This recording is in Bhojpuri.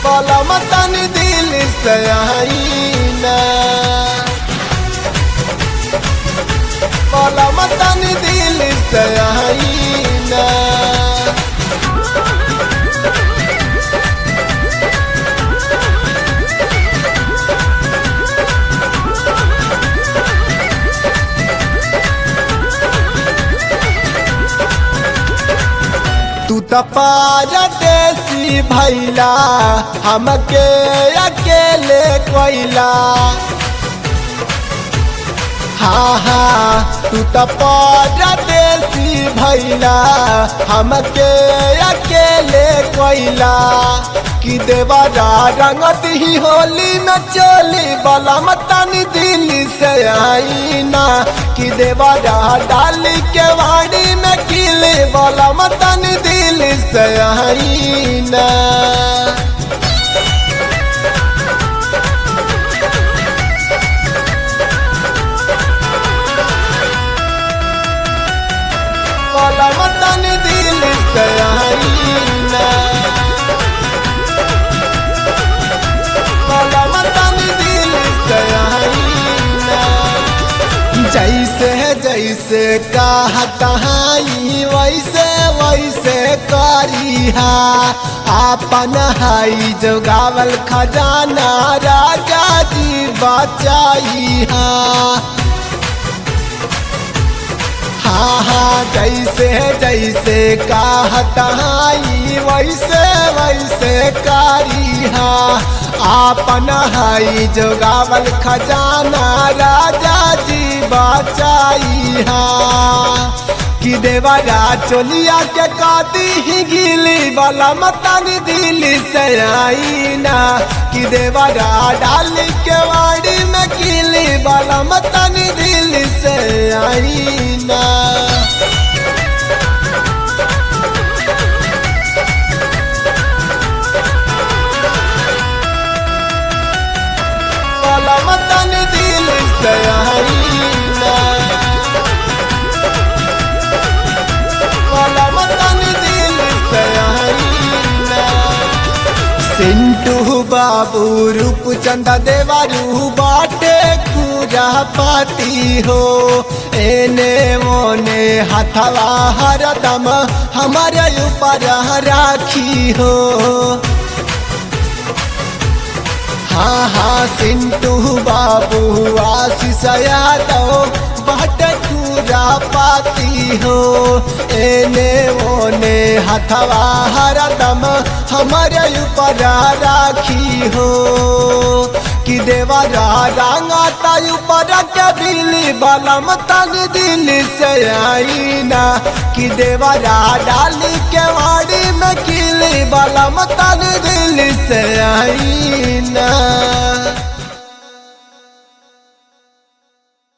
बलम तनी दिल से आईना बलम तनी दिल से आईना तू त पारदेसी भैला हमके अकेले कोइला हाँ हाँ तू त पारदेसी भैला हमके अकेले कोइला कि देवरा रंगत ही होली में चोली बला मतनी दिल से आईना कि देवरा डाली के वाड़ी में किले बला मतनी दिल से आईना बला मतनी दिल से आईना बला मतनी दिल से आईना जैसे जैसे कहतहाई वैसे वैसे करिहा आपन हाई जोगावल खजाना राजा जी बचाइहा हाँ हाँ जैसे जैसे कहतहाई वैसे वैसे करिहा आपन हाई जोगावल खजाना राजा जी बचाइहा कि देवरा चोलिया के काती ही गिली वाला मतनी दिली से आईना कि देवरा डाली के वाड़ी में किली वाला मतनी दिली से आईना वाला मतनी दिली से आईना वाला मतनी दिली से आईना सिंटू बाबू रूप चंदा देवारू बाटे पूजा पाती हो एने मोने हथवा हरदम हमारे ऊपर राखी हो हाँ हाँ सिंटू बाबू आशीष यादव बाटे पूजा पाती हो एने ओने हथवा हरदम हमारे ऊपर राखी हो कि देवरा रंगा तायु पर के बिली बलम तन दिल से आईना कि देवरा डाली के वाड़ी में किली बलम तन दिल